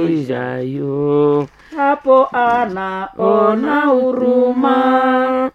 ijayo hapo anaona huruma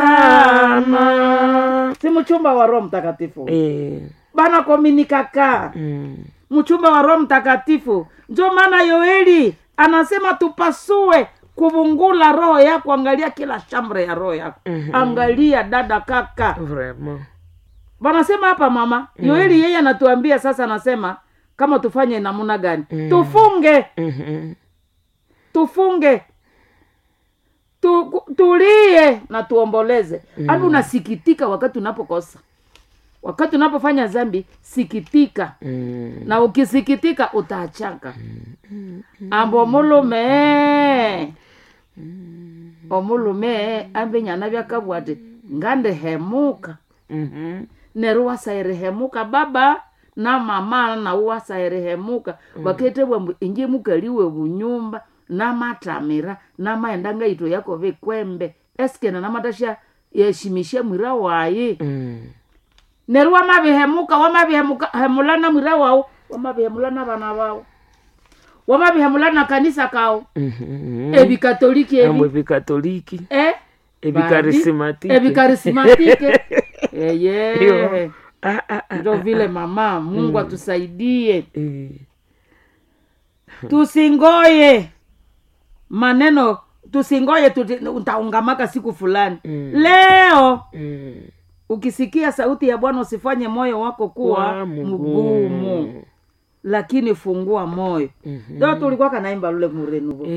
sana si mchumba wa roho mtakatifu Eh, bana kominikaka mm, mchumba wa roho mtakatifu njo maana yoeli anasema tupasue kuvungula roho yako angalia kila shambre ya roho yako Mhm. angalia dada kaka vraiment wanasema hapa mama yoeli yeye anatuambia sasa anasema kama tufanye namuna gani tufunge Mhm. tufunge tu, tulie na tuomboleze mm. unasikitika wakati unapokosa wakati unapofanya zambi sikitika Mm, na ukisikitika utaachaka ambo omulume omulume ambe nyana byakabwati ngandihemuka mhm. neru wasairihemuka baba na mama nawu wasairihemuka waketebwa mbu inji mukaliwe bunyumba namatamira namaenda ngaito yako vikwembe esikena namatasha yeshimishe mwira wayi Mm, neru wamavihemuka wamavihemulana mwira wawu wamavihemulana vana vawu wamavihemulana kanisa kawu mhm. evikatoliki amwe evi vikatoliki eh? evikarismatike evikarismatike eye Yo. Ah, ah, ah, ndo vile mama mungu atusaidie eh. tusingoye maneno tusingoye tuti- utaungamaka siku fulani Mm. leo Mm. ukisikia sauti ya bwana usifanye moyo wako kuwa Kwa mgumu mgumu. lakini fungua moyo Mhm. ndo tulikuwa kanaimba lule murenuvo